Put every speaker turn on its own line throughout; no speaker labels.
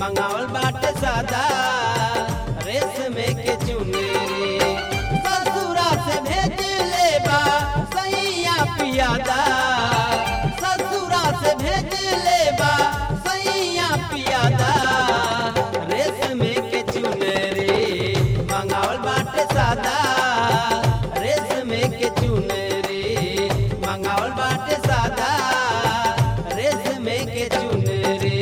मंगावल बाटे सादा रेशमे के चुनरी ससुरा से भेज ले बा सैया पियादा ससुरा से भेज ले बा सैया पियादा रेशमे के चुनरी मंगावल बाटे सादा रेशमे के चुनरी मंगावल बाटे सादा रेशमे के चुनरी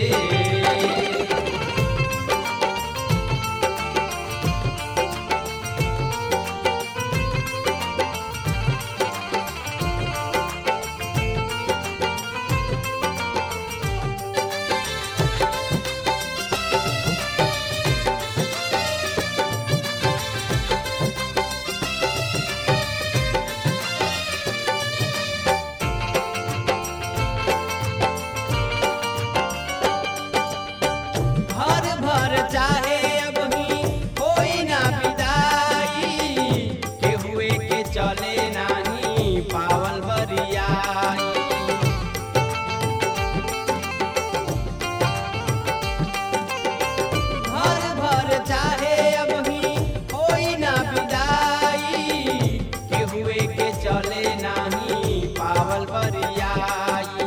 भर भर चाहे अब ही कोई ना विदाई के हुए के चले नाही पावल बरियाई भर भर चाहे अब ही कोई ना विदाई के हुए के चले नाही पावल बरियाई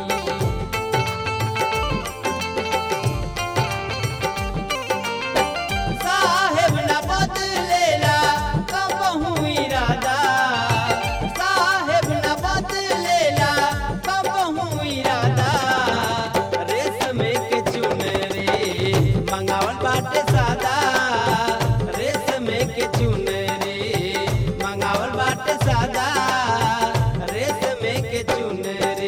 साहेब न बदलेला कबहू इरादा साहेब न बदलेला कबहू इरादा रेशमे के चुनरी मंगावल बाटे सादा रेशमे के चुनरी मंगावल बाटे सादा रेशमे के चुनरी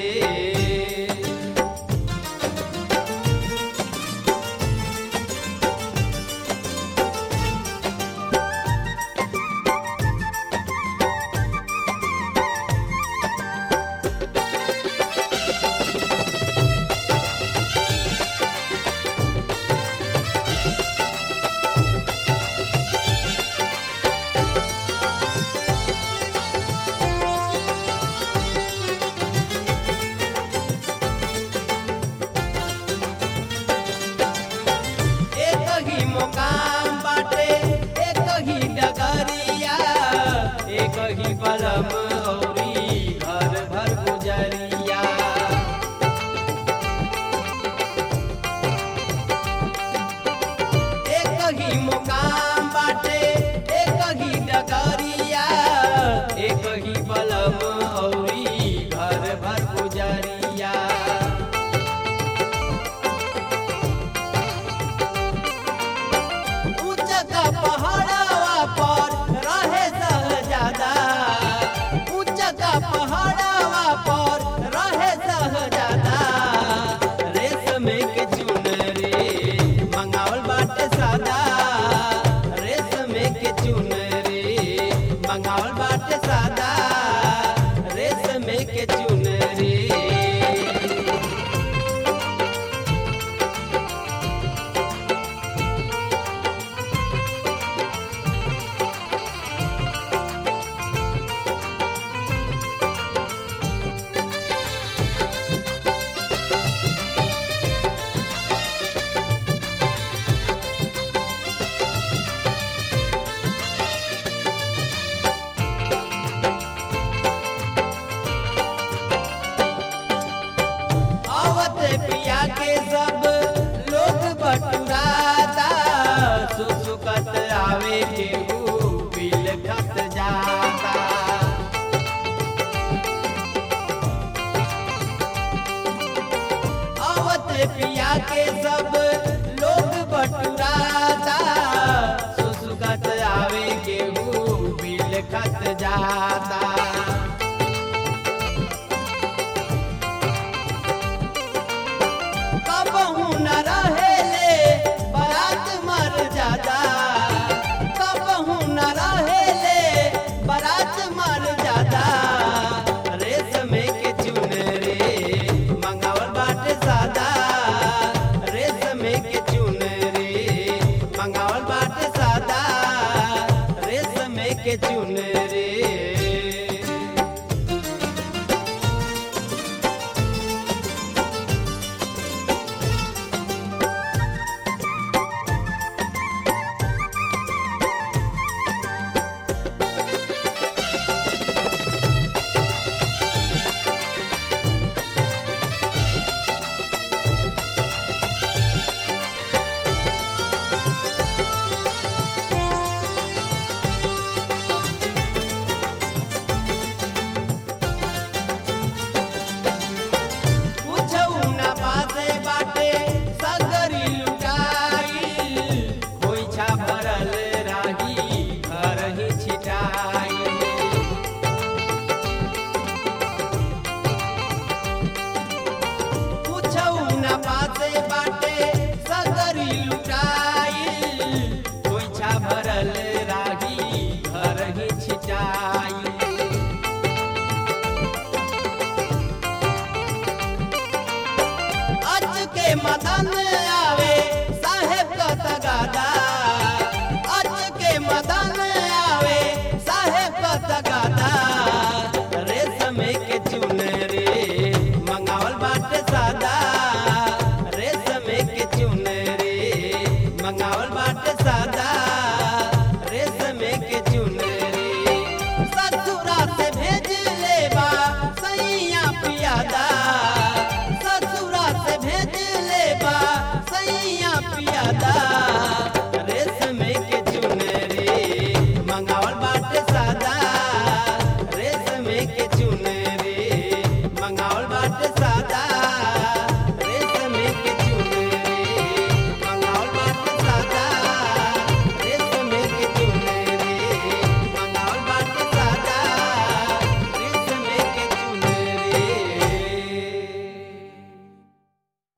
एक ही मुकाम बाटे एक ही डगरिया एक ही बलम औरी घर भर गुजरिया एक ही मुकाम बाटे एक ही डगरिया एक ही बलम औरी घर भर गुजरिया ऊंचा पहाड़वा पर रहे सहजादा ऊंचा पहाड़वा पर रहे सहजादा रेशमे के चुनरी मंगावल बाटे सादा रेशमे के चुनरी मंगावल बाटे सादा रेशमे के चुनरी आवत पिया के सब लोग बटुराता सुसुकत आवे के बिल खत जाता आवत पिया के सब लोग बटुराता सुसुकत आवे के बिल खत जाता कबहू न रहेले बारात मर जादा कबहू न रहेले बारात मर जादा रेशमे के चुनरी मंगावल बाटे सादा रेशमे के चुनरी मंगावल के मदन आवे साहेब का तगादा अच के मदन आवे साहेब का तगादा रेशम के चुनरी मंगावल बाटे सादा रेशम के चुनरी मंगावल बाटे सादा